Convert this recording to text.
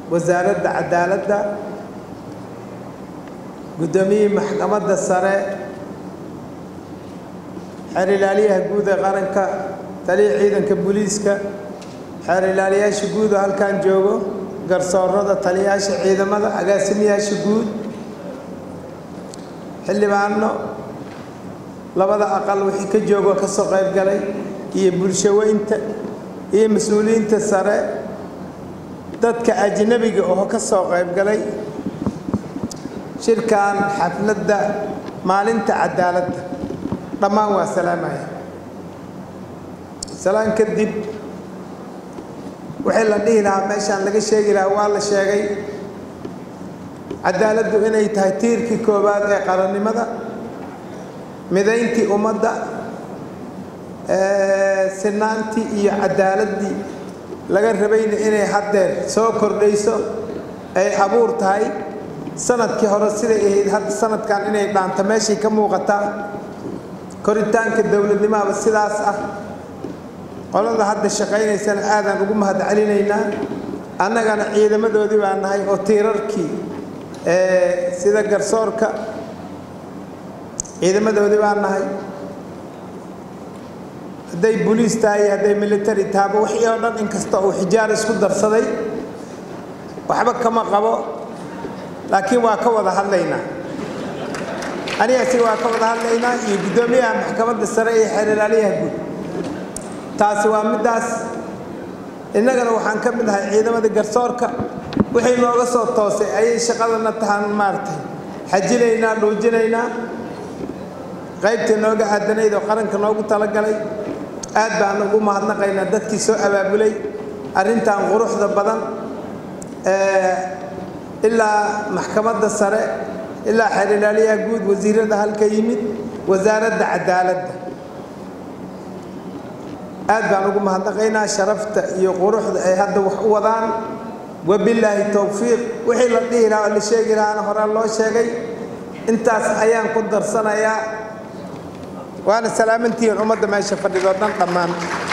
wasaaradda cadaaladda guddoomiyihii maxkamadda sare xeer ilaaliyaha guud ee qaranka taliya ciidanka booliiska xeer ilaaliyaasha guud oo halkan joogo garsoorada taliyayaasha ciidamada agaasimayaasha guud xildhibaano labada aqal wixii ka joogoo ka soo qayb galay iyo bulshaweynta iyo mas-uuliyiinta sare dadka ajnabiga oo ka soo qayb galay shirkan xafladda maalinta cadaaladda dhammaan waa salaamaya salaan kadib wixii la dhihi lahaa meeshaan laga sheegi lahaa waa la sheegay cadaaladdu inay tahay tiirkii koowaad ee qarannimada midayntii ummadda sinaantii iyo cadaaladdii laga rabayna inay haddeer soo kordhayso ay abuur tahay sanadkii hore siday ahayd hadda sanadkan inay dhaanto meeshay ka muuqataa koritaanka dowladnimaaba sidaas ah qolada hadda shaqaynaysana aadaan ugu mahad celinaynaa annagana ciidamadoodii baa nahay oo tiirarkii sida garsoorka ciidamadoodii baa nahay hadday boliis tahay iyo hadday military tahaba wixii oo dhan inkasta uu xijaar isku darsaday waxba kama qabo laakiin waa ka wada hadlaynaa anigasi waa ka wada hadlaynaa iyo guddoomiyaha maxkamadda sare iyo xeer ilaaliyaha guud taasi waa middaas innagana waxaan ka mid ahay ciidamadii garsoorka wixii nooga soo toosay ayay shaqadana tahaan maaragtay xajinaynaa dhuujinaynaa qaybta nooga aadanayd oo qaranka noogu talagalay aad baan ugu mahadnaqaynaa dadkii soo abaabulay arrintan quruxda badan ilaa maxkamadda sare ilaa xeer ilaaliyaha guud wasiirada halka yimid wasaaradda cadaaladda aad baan ugu mahadnaqaynaa sharafta iyo quruxda ay hadda wax u wadaan wabilaahi towfiiq wixii la dhihi lahaa oo la sheegi lahaana horaa loo sheegay intaas ayaan ku darsanayaa waana salaamantihiin ummadda meesha fadhidoo dhan dhammaan